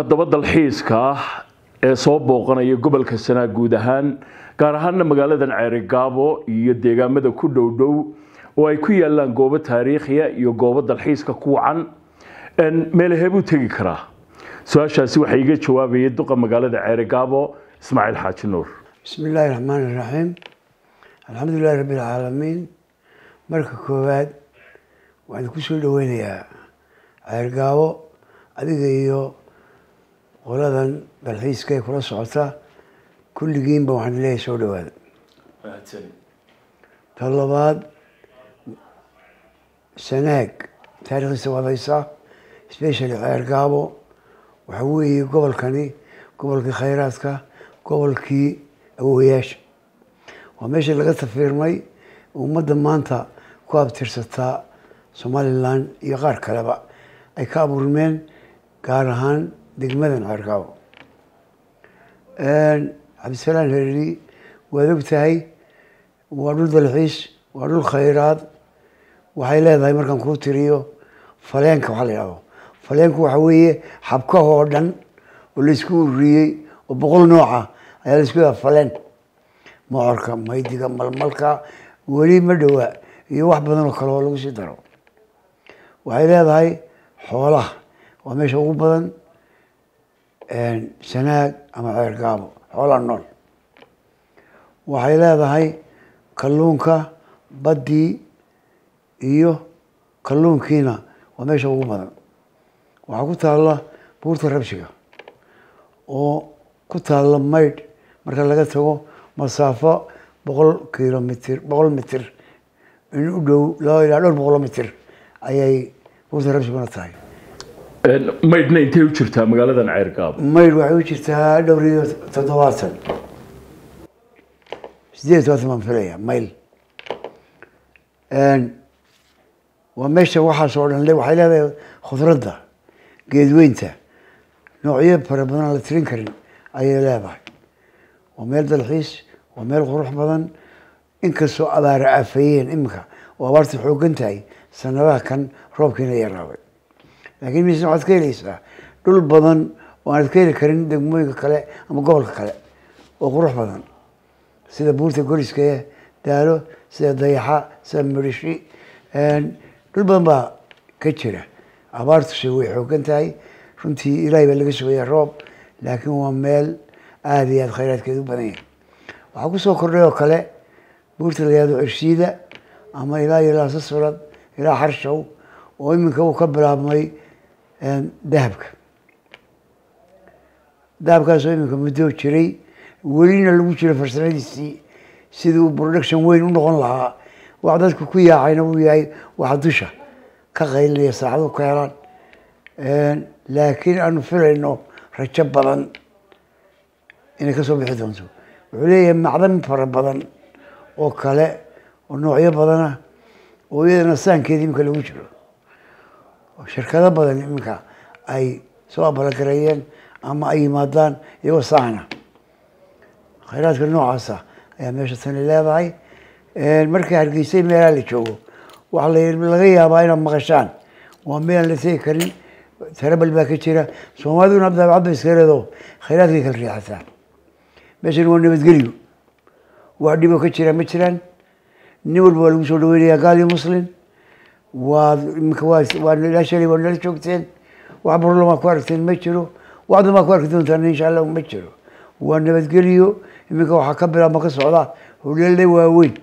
haddaba dalxiiska ah ee soo booqanaya gobolka sanaa guud ahaan gaar ahaanna magaaladan ceerigaabo iyo deegaamada ku dhow dhow oo ay ku yaalaan goobo taariikhiya iyo goobo dalxiiska ku wacan meelahebuu tegi karaa su-aashaasi waxaa iga jawaabayay duqa magaalada ceerigaabo ismaaciil xaaji nuur bismi illaahi raxmaan iraxiim alxamdulilahi rabbi alcaalamiin marka koowaad waxaan ku soo dhaweynayaa ceergaabo adiga iyo qoladan dalxiiska ee kula socota kulligiinba waxaan leeyahay soo dhawaada ta labaad sanaag taarikhdiisa waad haysaa specially ceergaabo waxa weeye gobolkani gobolkii khayraadka gobolkii awowayaasha waa meeshii laga tafiirmay ummadda maanta ku abtirsataa somalilan iyo qaar kaleba ay ka abuurmeen gaar ahaan degmadan ceergaabo cabdisalaan hereri waad og tahay waa dhul dalxiis waa dhul khayraad waxay leedahay markaan kuu tiriyo faleenka waxaa la yidhahdo faleenku waxa weeye xabkaha oo dhan oo laysku ururiyey oo boqol nooca ayaa laisku yadaa faleen mocorka maydiga malmalka weli ma dhowaa iyo wax badan oo kale oo lagu sii daro waxay leedahay xoolaha waa meesha ugu badan sanaag ama ceergaabo xoolaha nool waxay leedahay kalluunka baddii iyo kalluunkiina waa meesha ugu badan waxaa ku taalla buurta rabshiga oo ku taalla maydh marka laga tago masaafo boqol kilomitr boqol mitir in u dhow laba ilaa dhowr boqolo mitir ayay buurta rabshiguna tahay maydhna intay u jirtaa magaaladan ceergaabo maydh waxay u jirtaa dhowr iyo toddobaatan sideed todobaatan baan filaya mayl waa meesha waxaas oo dhan le waxay leedahay khudradda geedweynta noocyo fara badan aan la tirin karin ayay leedahay waa meel dalxiis waa meel qurux badan inkastoo abaara aafeeyeen iminka oo abaarta xoogan tahay sanadaha kan roobkiina yaraaday laakiin mise waxaad ka helaysaa dhul badan oo aanad ka heli karin degmooyinka kale ama gobolka kale oo qurux badan sida buurta goriskae daalo sida dayaxa sida midhishi dhul badan baa ka jira abaartuse way xoogan tahay runtii ilaahay baa laga sugaya roob laakiin waa meel aada iyo aada khayraadkeed u badan yahay waxaa kusoo kordhay oo kale buurta la yihahdo cirshiida ama ilaa iyo laasasfurad ilaa xarshow oo iminka uu ka bilaabmay dahabka dahabkaasoo iminka muddo jiray welina lagu jiro farsamadiisii sidii uu production weyn u noqon lahaa wax dadku ku yaacayna uu yahay waxa dusha ka qaylinaya saacadu ka helaan laakiin aanu filayno rajo badan inay kasoo bixi doonto wuxuu leeyahay macdan fara badan oo kale oo noocyo badana oo iyadana saankeeda iminka lagu jiro shirkado badan iminka ay soo abalagareeyeen ama ay yimaadaan iyagoo saana khayraadka noocaasa ayaa meesha tani leedahay markii hargeysay meelaha la joogo waxaa laga yaabaa inaad maqashaan waa meelaan la tegi karin tarabal baa ka jira soomaaliduna daabcad ba iska leedo khayraadkay kala riixataa meeshan waa nabadgelyo wax dhiboo ka jira ma jiraan nin walba waa lagu soo dhaweynayaa gaal iyo muslim waa imika waa waa ilaa shalay waa nala joogteen wax barlamaa ku aragteen ma jiro waxdan baa ku arki doontaan insha allah ma jiro waa nabadgelyo iminka waxaa ka bilaabma ka socda holeele waaweyn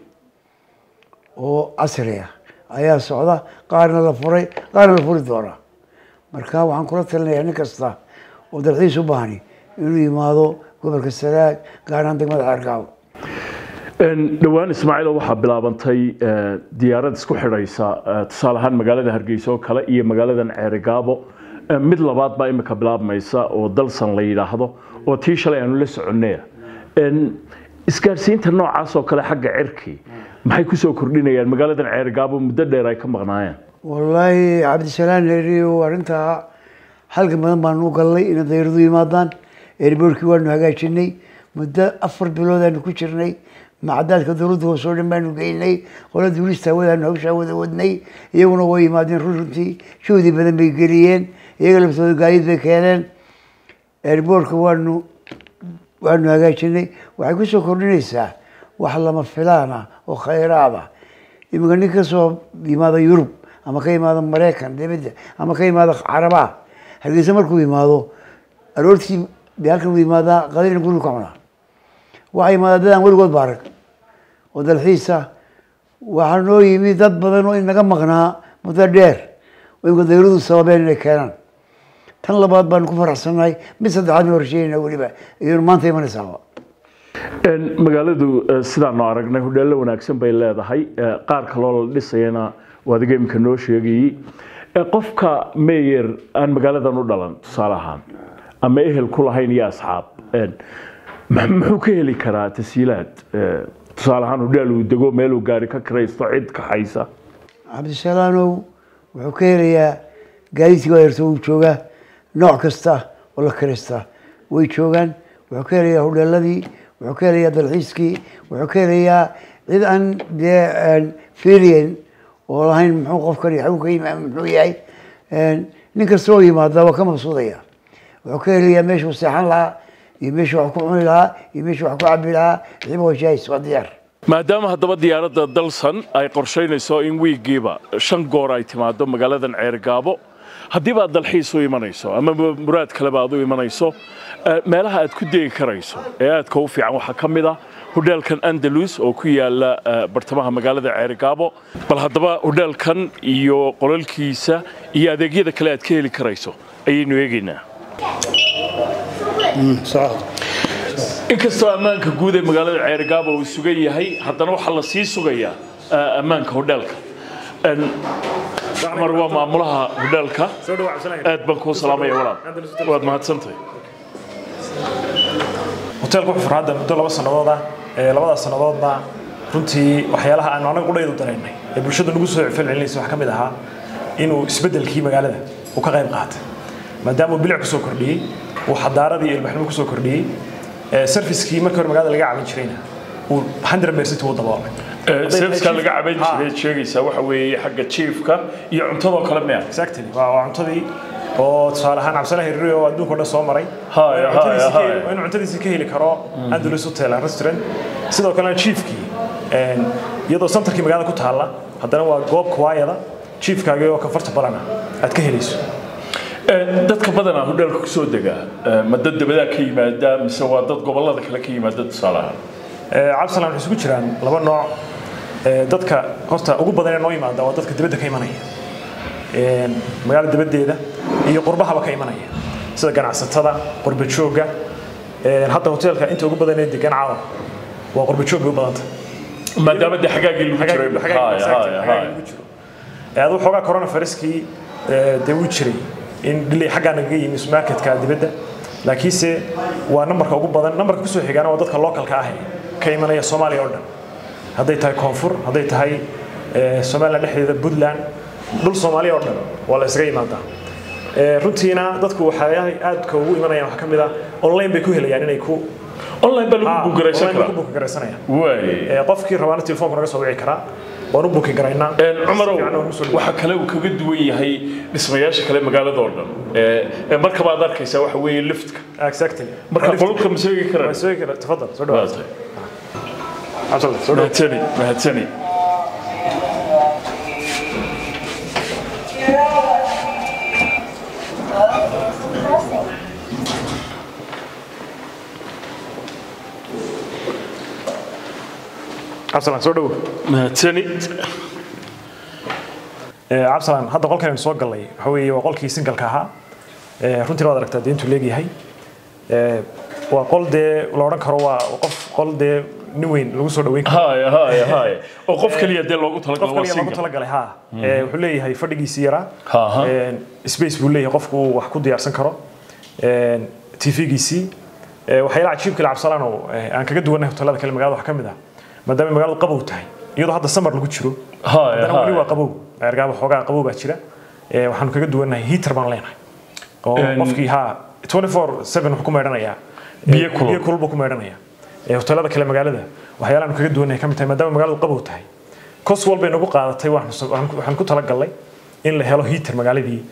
oo casri ah ayaa socda qaarna la furay qaarna la furi doonaa marka waxaan kula talinayaa nin kasta oo dalxiis u baahani inuu yimaado gobolka sanaag gaar ahaan degmada ceergaabo dhowaan ismaaciilo waxaa bilaabantay diyaarad isku xidhaysa tusaale ahaan magaalada hargeysa oo kale iyo magaaladan ceerigaabo mid labaad baa imika bilaabmaysa oo dalsan la yidhaahdo oo tii shalay aanu la soconaya isgaarsiinta noocaas oo kale xagga cirki maxay kusoo kordhinayaan magaaladan ceerigaabo muddo dheer ay ka maqnaayeen wallaahi cabdisalaan heriyo arrintaa halkan badan baanu u galnay inay dayradu yimaadaan airboortkii waanu hagaajinay muddo afar bilood aanu ku jirnay macadaadka dowladda hoose oo dhan baanu geynay qola duulista hawadaanu hawshaa wada wadnay iyaguna way yimaadeen run runtii juhdi badan bay geliyeen iyaga laftooda gaadiid bay keeneen airboortka waanu waanu hagaajinay waxay ku soo kordhinaysaa wax lama filaan ah oo khayraad ah iminka nin ka soo yimaada yurub ama ka yimaado maraykan dibadda ama ka yimaado carabaha hargeysa markuu yimaado aroortii dee halkan uu yimaadaa qadina guriga ka cunaa waxaa yimaada dad aan weligood ba arag oo dalxiisa waxaa noo yimi dad badan oo inaga maqnaa muddo dheer oo imika dawladu sababeen inay keenaan tan labaad baanu ku faraxsannahay mid saddexaadna horsheenayna weliba iyonu maanta imanaysaaba magaaladu sidaanu aragnay hodheello wanaagsan bay leedahay qaar kaloo la dhisayana waad iga imika noo sheegayey qofka meyer aan magaaladan u dhalan tusaale ahaan ama ehel ku lahayn iyo asxaab muxuu ka heli karaa tasiilaad tusaale ahaan hodheel uu dego meeluu gaari ka kiraysto cid kaxaysa cabdisalaanow wuxuu ka helayaa gaadiidkii waa yarto uu joogaa nooc kasta oo la kiraysta way joogaan wuxuu ka helayaa hodheeladii wuxuu ka helayaa dalxiiskii wuxuu ka helayaa cid aan dee fiiriyen oo lahayn muxuu qofkani xagu ka yimi muxuu yahay nin kasta oo yimaada waa ka maqsuudaya wuxuu ka helayaa meeshuu seexan lahaa iyo meeshuu wax ku cuni lahaa iyo meeshuu wax ku cabi lahaa xiba wajaahis waa diyaar maadaama haddaba diyaaradda dalsan ay qorshaynayso in wiigiiba shan goor ay timaado magaaladan ceergaabo haddiiba aad dalxiis u imanayso ama muraad kaleba aad u imanayso meelaha aad ku degi karayso ee aadka u fiican waxaa ka mid ah hodheelkan andalus oo ku yaala bartamaha magaalada ceerigaabo bal haddaba hodheelkan iyo qolalkiisa iyo adeegyada kale aad ka heli karayso ayaynu eegaynaa inkastoo ammaanka guud ee magaalada ceerigaabo uu sugan yahay haddana waxaa la sii sugayaa ammaanka hodheelka cumar waa maamulaha hodheelka aad baan kuu salaamaya walaal waad mahadsantahay hoteelka wuxuu furaa hadda muddo laba sannadood ah ee labadaas sannadoodna runtii waxyaalaha aanu anaga qudhaydu daraynay ee bulshada nagu soo celcelinaysa waxaa ka mid ahaa inuu isbeddelkii magaalada uu ka qayb qaatay maadaama uu bilic kusoo kordhiyey uu xadaaradii ilbaxnimo kusoo kordhiyey servicekii markii hore magaalada laga caban jirayna uu 100 percent uu daboolay serviceka laga caban jiray sheegaysaa waxa weeye xagga jiifka iyo cuntadoo kale miya exactly waa waa cuntadii oo tusaale ahaan cabsana hirri oo adduunka oo dhan soo maray Haya, haya, haya. inuu cuntadiisii ka heli karo andalus hotel and restaurant sidoo kalena chiefkii een, iyadoo centerkii magaalada ku taalla haddana waa goob kuwaayada chiefkaagii oo comfortable ah aad ka helayso dadka badanaa hodheelka kusoo dega ma dad dabadaa ka yimaada mise waa dad gobolada kale ka yimaada tusaale ahaan Ee, cabsalan waxay isugu jiraan laba nooc Ee, dadka horta ugu badan ee noo yimaada waa dadka dibadda ka imanaya Een, magaalada dibaddeeda iyo qurbahaba ka imanaya sida ganacsatada qurba joogga Een, hadda hoteelka inta ugu badan ee degan caawa waa qurba joog bay u badanta maadaama dee xagaagii lagu jiray Haya, haya, haya. adu xoogaa coronaviruskii ee, dee wuu jiray in dhilay xaggaa nagaga yimi supermarketka dibadda laakiinse waa nambarka ugu badan nambarka kusoo xigaana waa dadka localka ah ee ka imanaya soomaaliya oo dhan hadday tahay koonfur hadday tahay ee, somaliland dhexdeeda puntland dhul soomaaliya oo dhan waa la isaga yimaadaa Ee, runtiina dadku waxay aadka ugu imanayaan waxaa ka mid ah online bay ku helayaan inay ku online baa lagu buugaraysan online bay ku karaa buugagaraysanayaan waay Ee, qofkii rabaana telefoonka naga soo wici karaa waan u buuki garaynaa cumarow Si fiican waan u soo dhawaa. waxaa kale uu kaga duwan yahay dhismayaasha kale magaalada oo dhan Ee, ee, markaba aad arkaysaa waxa weeye liftka exactly marka qolubka ma sheegi karaan soo kara tafadal soo dhawaad cabdalla soo dhawaad mahadsani mahadsani cabsalan soo dhawo mahadsani cabsalan hadda qolkan aynu soo gallay waxa weeye waa qolkii singalka ahaa Ee, runtiina waad aragtaa dee intuu leegyahay Ee, waa qol dee la odhan karo waa qof qol dee nin weyn lagu soo dhaweyn karo haya haya haya oo qof kaliya dee loogu qof talagalo waa kaliya loogu single talagalay ha Ee, wuxuu leeyahay fadhigiisii yaraa Aha. Een, space buu leeyahay qofku uu wax ku diyaarsan karo Een, tv-giisii Ee, waxyaalaha cajiibka la cabsalaan oo ee, aan kaga duwanahay hotelada kale magaalada waxaa ka mid ah maadaama magaaladu qabow tahay iyadoo hadda samar lagu jiro haya haddana weli waa haya qabow ergaaba xoogaa qabow baa jira Ee, waxaanu kaga duwanahay heater baan leenahay oo Een- qofkii ha 24/7 wuxuu ku meedhanayaa Biyo kulul. biyo kulul buu ku meedhanayaa Ee, hotelada kale magaalada waxyaalaha aanu kaga duwanahay ka mid tahay maadaama magaaladu qabow tahay kos walbay nagu qaadatay waxaan waxaan ku talagalnay in la helo heater magaaladii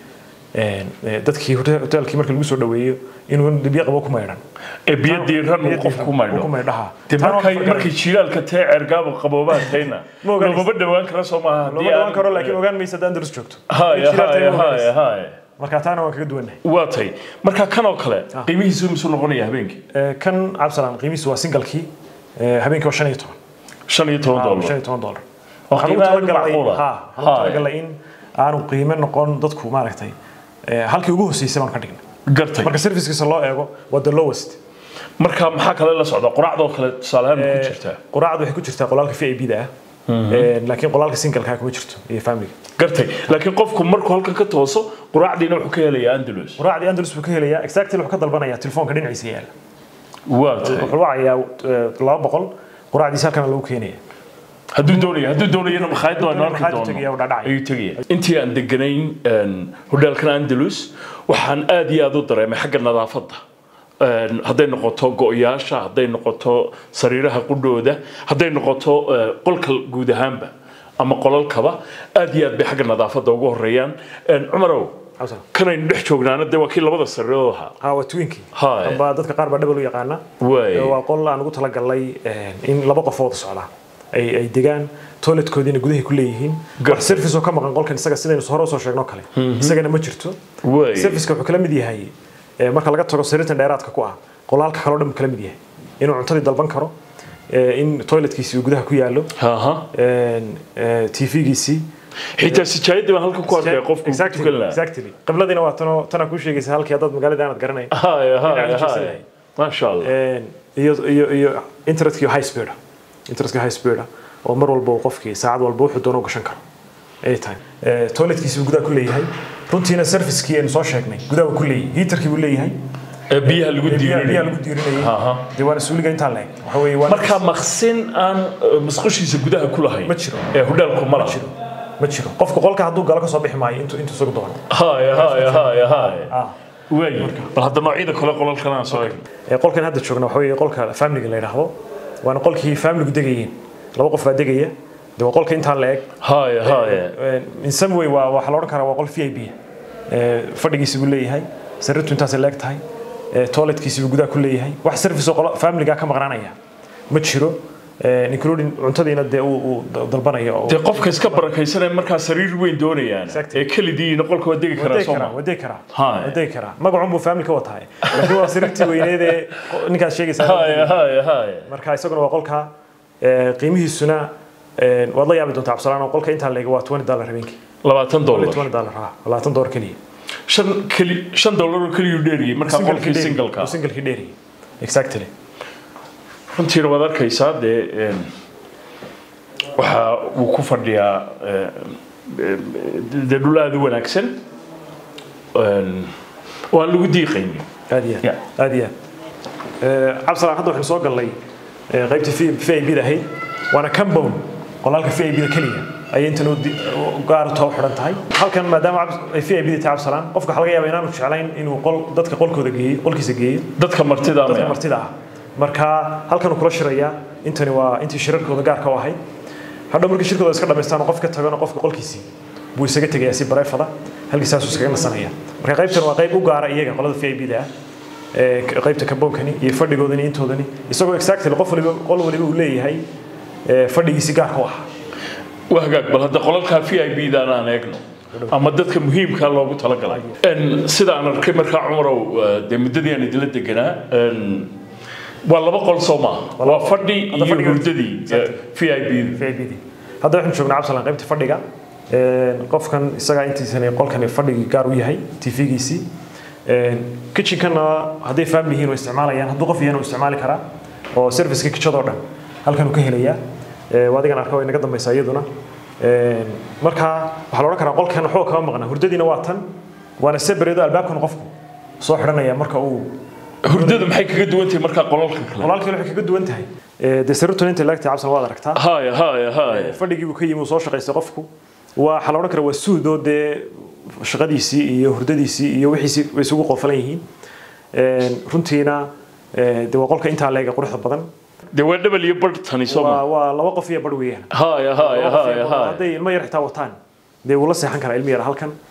een, ee, dadkii hote- hoteelkii marka lagu soo dhaweeyo inuu dhibyo qabo ku maydhan ee biyo diiran uu qofku ku ku maydho maydhaha de Taan waan markay ka fargaray. markay jiilaalka tee ceergaaba qaboobaa tayna Ma ogaanaysa. loomaba dhawaan kara soo maaha looma dhawaan karo laakiin ogaan maysa haddaan darus joogto haya Jilaal tahay haya ma ogaanaysa. haya haya marka taana waan kaga duwannahay waa tay marka kan oo kale qiimihiisu misuu noqonaya habeenkii Ee, kan cabdisalaan qiimihiisu waa singalkii ee, habeenkii waa shan iyo toban shan iyo toban shan dollar iyo toban dollar oo waxaan ugu qiimo aad u talagalay macquul ah ha waxaan ugu talagalay in aanu qiime noqon dadku maaragtay ee, halkii ugu hoseysay baan ka dhignay gartay marka servicekiisa loo eego waa the lowest marka maxaa kale la socda quraacdoo kale tusaale ahaan ma ku jirtaa quraacdu waxay ku jirtaa qolaalka v i b da ah Ee, laakiin qolaalka singalka kuma jirto iyo familiga gartay laakiin qofku markuu halkan ka tooso quraacdiina wuxuu ka helayaa andalus quraacdii andalus buu ka helayaa exactly wuxuu ka dalbanayaa telefoonka dhinaciisa yaala waa tay wuxuu wacayaa ee, laba boqol quraacdiisa halkana lagu keenaya hadduu doonaya hadduu doonayana makhaayadda waan arki Makhaayaddu tegaya, wuu doono dhacdhacaya. ayuu tegaya intii aan deganayn een, hodheelkan andalus waxaan aad iyo aad u dareemay xagga nadaafadda Een, hadday noqoto go-yaasha hadday noqoto sariiraha qudhooda hadday noqoto eh, qolka guud ahaanba ama qolalkaba aad iyo aad bay xagga nadaafadda ugu horeeyaan Een, cumarow Cabsan. kanaynu dhex joognaana dee waa kii labada sariirood ahaa ha waa twinkii Hai. amba dadka qaar baa dhabal u yaqaana Waay. Ee, waa qol aan ugu talagalay ee, in laba qof wada socdaan ay ay degaan toiletkoodiina gudahay ku leeyihiin Gar- wax service oo ka maqan qolkan isaga sidaynu hore usoo sheegno kale isagana ma jirto Waay. serviceka wuxuu kala mid yahay ee, marka laga tago sariirtan dheeraadka ku ah qolaalka kaloo dhan buu kala mid yahay inuu cuntadii dalban karo ee, in toiletkiisi uu gudaha ku yaallo Aha. tvgiisii xitaa sijaayadii baan halkan ku arkaya qofku ku tukan lahaa exactly qibladiina waa tanoo tanaa kuu sheegaysa halkii haddaad magaalada aanad garanay haya haya Dhinaca haya joogsanaya. maasha allah iyo iyo iyo internetkii high speed ah internetka high speed ah oo mar walba uu qofkii saacad walba wuxuu doono u gashan karo ay tahay Ee, toiletkiisi buu gudaha ku leeyahay runtiina servicekii aynu soo sheegnay gudaha buu ku leeyahay heaterkii buu leeyahay Ee, biyaha lagu biyaha biyaha diirinay lagu diirinayay Aha. dee waana suuliga intaa leeg waxa weeye waa marka maqsin aan eh, musqushiisa gudaha ku lahayn Ma jiro. ee hodheelku ma laha ma jiro qofka qolka hadduu galo ka soo bixi maayo intuu intuu isagu doono haya haya haya haya ah waay bal hadda noocyada kale qolalkan aan soo eegno Ee, qolkan hadda joogna waxa weeye qolka familiga la yidhaahdo waana qolkii familigu degayeen laba qof baa degaya dee waa qolka intaa la eg haya haya in some way waa waxaa la odhan karaa waa qol v i b fadhigiisi buu leeyahay sariirtu intaasay leeg tahay ee, toiletkiisi buu gudaha ku leeyahay wax service oo qolo familiga ka maqnaanaya ma jiro ee, including cuntadiina dee uu uu dalbanaya oo dee qofka iska barakaysanaya markaa sariir weyn doonayaan Exactly. ee kelidiina qolka waa degi karaa wadegi soo karaa ma wadegi karaa Hai. wadegi karaa magacun buu family ka watahay laakiin waa sariirtii weyneed ee ninkaas sheegaysaa haya haya haya marka isaguna waa qolka ee, qiimihiisuna ee, waad la yaabi doontaa cabsalaan oo qolka intaa leega waa 20 dollar habeenkii labaatan dollar 20 dollar ha 20 dollar keliya shan keli shan dollar oo keliyuu dheeriyey markaa qolkii singalka singalkii dheeri exactly runtiina waad arkaysaa dee een, waxa uu ku fadhiyaa ee, ee, dee dhul aada u wanaagsan een, oo aan lagu diiqaynin aad iyo Yeah. aad aad iyo aad Ee, cabsalaan hadda waxaynu soo galnay ee, qaybtii v i b da ahayd waana compound qolaalka v i b da keliya ayay intan u di- u gaar too xidhan tahay halkan maadaama cabs- ay v i b da tahay cabsalaan qofka waxaa laga yaabaa inaanu jeclayn inuu qol dadka qolkooda geeyo qolkiisa geeyo dadka martida dadka ama martida ah marka halkan uu kula shirayaa intani waa intii shirarkooda gaarka u ahayd hadhow markii shirkooda iska dhamaystaan oo qof ka tagana qofka qolkiisii buu isaga tegayaa si bareefada halkii saasuu iskaga nasanaya marka qaybtan waa qayb u gaara iyaga qolada v i b da ah ee k- qaybta kaboonkani iyo fadhigoodani intoodani isagoo exactly qof waliba qol waliba uu leeyahay ee, fadhigiisi gaarka u ah waa hagaag bal hadda qolalkaa v i b daan aan eegno ama dadka muhiimka loogu talagalay Een, sida aan arkay markaa cumarow eh, dee muddadii aan idinla deganaa een, waa laba qol soo maaha waa fadhi Hadda iyo fadhiga- hurdadii v i b v i b d hadda waxaynu joognaa cabsalan qaybta fadhiga Ee, qofkan isagaa intiisani qolkani fadhigii gaar u yahay tv-giisii kitchenkana hadday family yihiin way isticmaalayaan hadduu qof yahan uu isticmaali karaa oo serviceka kitchadoo dhan halkan uu ka helayaa Ee, waa adigan arka way naga dambaysaa iyaduna Ee, marka waxaa la odhan karaa qolkan waxba kama maqna hurdadiina waa tan waana separeedo albaabkan qofku soo xidhanaya marka uu hurdadu maxay kaga duwan tahay markaa qolalka kale walaalkii waxay kaga duwan tahay Ee, dee sariirtuna inta laagtay cabsan waad aragtaa haya haya haya fadhigii buu ka yimi uu soo shaqaystay qofku waa waxaa la odhan karaa waa suud oo dee shaqadiisii iyo hurdadiisii iyo wixiisii way isugu qofalan yihiin Een, runtiina ee, dee waa qolka intaa leega quruxda badan dee waa dhabal iyo barh tani soo waa ma waa laba qof iyo bar weeyaan haya haya Laba qof iyo haya bar. haya hadday ilmo yar xitaa wataan dee wuu la seexan karaa ilmo yar halkan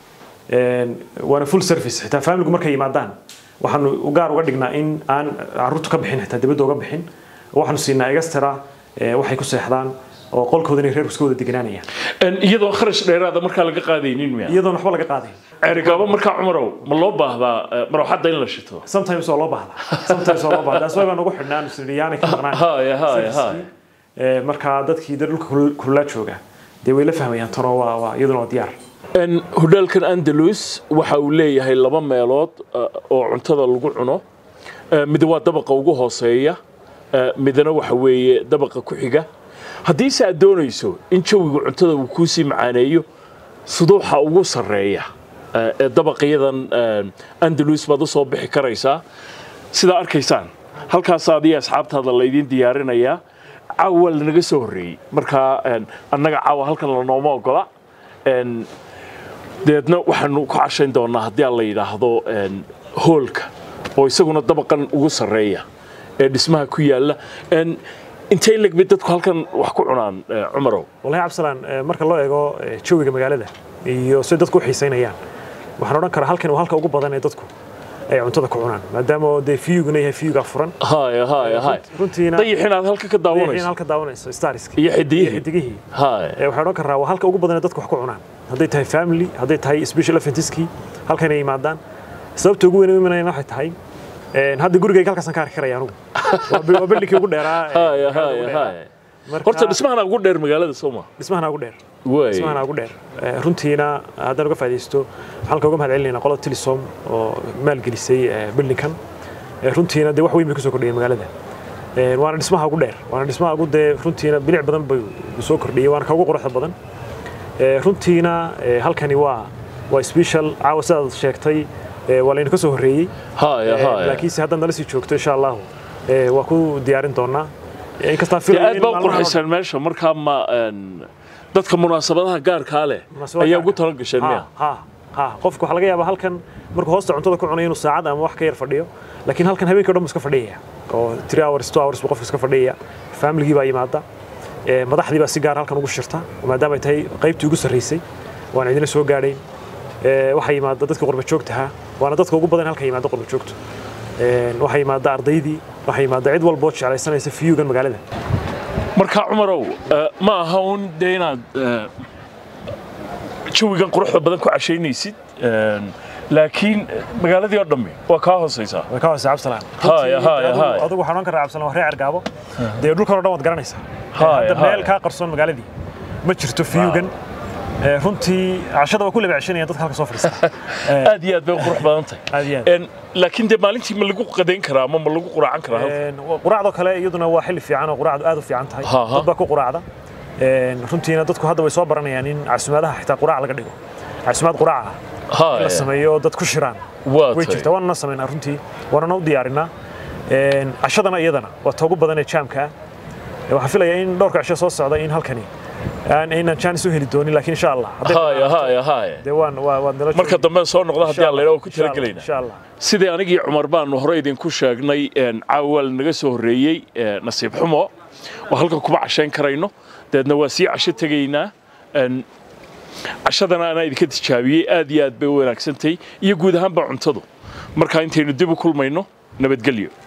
een, waana full service xitaa familigu markay yimaadaan waxaanu u gaar uga dhignaa in aan caruurtu ka bixin xitaa dibadda uga bixin waxaanu siinaa extra ee, waxay ku seexdaan oo qolkooda inay reerku iska wada deganaanayaan Een, iyadoo kharash dheeraada markaa laga qaadaynin miya iyadoon waxba laga qaadayn ceerigaabo markaa cumarow ma loo baahdaa eh, marwaxadda in la shito sometimes waa loo baahdaa sometimes waa loo baahdaa that's why baan ugu xidhnaa nusriyaanay ka maqnaan Haya, haya, Service-kii. haya. Ee, marka dadkii dad dhulka kul- kululaa jooga dee way la fahmayaan tanoo waa waa iyaduna waa diyaar Een, hodheelkan andalus waxa uu leeyahay laba meelood eh, oo cuntada lagu cuno Eh, mid waa dabaqa ugu hooseeya eh, midna waxa weeye dabaqa ku xiga haddiise aad doonayso in jawiga cuntada uu kuusii macaaneeyo suduuxa ugu sarreeya eh, ee dabaqyadan eh, andalus baad u soo bixi karaysaa sidaa arkaysaan halkaas adiga asxaabtaada laydin diyaarinayaa caawa lanaga soo horreeyey markaa een, annaga caawa halkan lanooma ogola Een, deedna waxaanu ku cashayn doonaa haddii aan la yidhaahdo een, hoolka oo isaguna dabaqan ugu sarreeya ee dhismaha ku yaalla Een, intay leg bay dadku halkan wax ku cunaan eh, cumarow wallahi cabdisalaan ee, marka loo eego ee, jawiga magaalada iyo sida dadku u xiisaynayaan waxaan odhan karaa halkan waa halka ugu badan ee dadku ay cuntada ku cunaan maadaama oo dee fiyuguna yahay fiyuga furan haya haya haya runtiina dayixin aad halka ka in daawanayso halka daawanayso starski iyo xidigihii xidigihii haya ee, waxaan odhan karaa waa halka ugu badan ee dadku wax ku cunaan hadday tahay family hadday tahay special eventskii halkan ay yimaadaan sababta ugu weyn u imanayana waxay tahay een, hadda gurigayga halkaasaan ka arki karaya anugu waa bil- waa bildhinkii ugu dheeraa ee, haya magaalada ugu haya dheeraa. haya Marka- horta dhismahana ugu dheer magaalada sooma dhismahana ugu dheer way dhismahana ugu dheer Ee, runtiina haddaan uga faa'iidaysto waxaan ka uga mahad celinaynaa qolada Telesom oo maalgelisay ee, buildingkan Ee, runtiina dee wax weyn bay kusoo kordhiyeen magaalada Ee, waana dhismaha ugu dheer waana dhismaha ugu dee runtiina bilic badan bay soo kordhiyey waana ka ugu quruxda badan Ee, runtiina ee, halkani waa waa special caawa sidaad sheegtay ee, waa layna ka soo horreeyey haya Ee, haya laakiinse haddaad nala sii joogto insha allahu ee, waa ku diyaarin doonaa Ee, inkastaan dee filayo aad in baa u maalmahan oo dhan- qurxisaan meesha markaa ma een, dadka munaasabadaha gaarkaa leh Munaasabad ayaa gaar ugu ah. tala gasheen miya ha ha qofku waxaa laga yaabaa halkan markuu hoosta cuntada ku cunayo inuu saacad ama wax ka yar fadhiyo laakiin halkan habeenkii o dhan buu iska fadhiyaya oo three hours two hours buu qofku iska fadhiyaya familigii baa yimaada ee, madaxdii baa si gaar halkan ugu shirta maadaama ay tahay qaybtii ugu sarreysay waan cidina soo gaadhayn Ee, waxaa yimaada dadka qurba joogtaha waana dadka ugu badan halka yimaada qurba joogto Ee, waxaa yimaada ardaydii waxaa yimaada cid walboo jeclaysanaysa fiyugan magaalada marka cumarow eh, ma aha un dee inaad eh, jawigan quruxda badan ku cashaynaysid een, laakiin eh, magaaladii oo dhammi waa kaa hoosaysaa way ka hoose cabsalaan Haya, haya, Adigu- haya. adigu waxaan oran karaa cabsalaan waa reer argaabo dee dhulkan oo dhan waad garanaysaa Haya, hadda haya. meel kaa qarsoon magaaladii ma jirto fiyugan Ee, runtii cashada waa ku laba ceshanaya dadka halka soo fadhiista Ee, aad iyo aad bay u qurux badan tahay aad iyo aad Een, laakiin dee maalintii ma lagu qadayn karaa ama ma lagu quraacan karaa halka? Een, quraacdoo kale iyaduna waa xilli fiican oo quraacdu aad u fiican tahay Ha, ha. dad baa ku quraacda Een, runtiina dadku hadda way soo baranayaan in casumaadaha xitaa quraac laga dhigo casumaad quraaca in Haya, la sameeyo oo dad ku shiraan waa way tahay. jirtaa waana na samaynaa runtii waanana u diyaarinaa Een, cashadana iyadana waa ta ugu badan ee jaamka ah Ee, waxaan filayaa in dhowrka cisho soo socda in halkani aan inaan jaanis u heli doonin laakiin insha allah hadday haya banaato, haya haya dee waan waa waad nala marka joogi. dambe soo noqda haddii Insha aan la idhaho ku insha Allah, talagelaynaa insha allah sidii anigii cumar baanu hore idinku sheegnay een, caawa waa lanaga soo horreeyey ee, nasiib xumo oo halkan kuma cashayn karayno dabeedna waa sii casho tegaynaa Een, cashadana anaa idinka tijaabiyey aad iyo aad bay u wanaagsantahay iyo guud ahaanba cuntadu marka intaynu dib u kulmayno nabadgelyo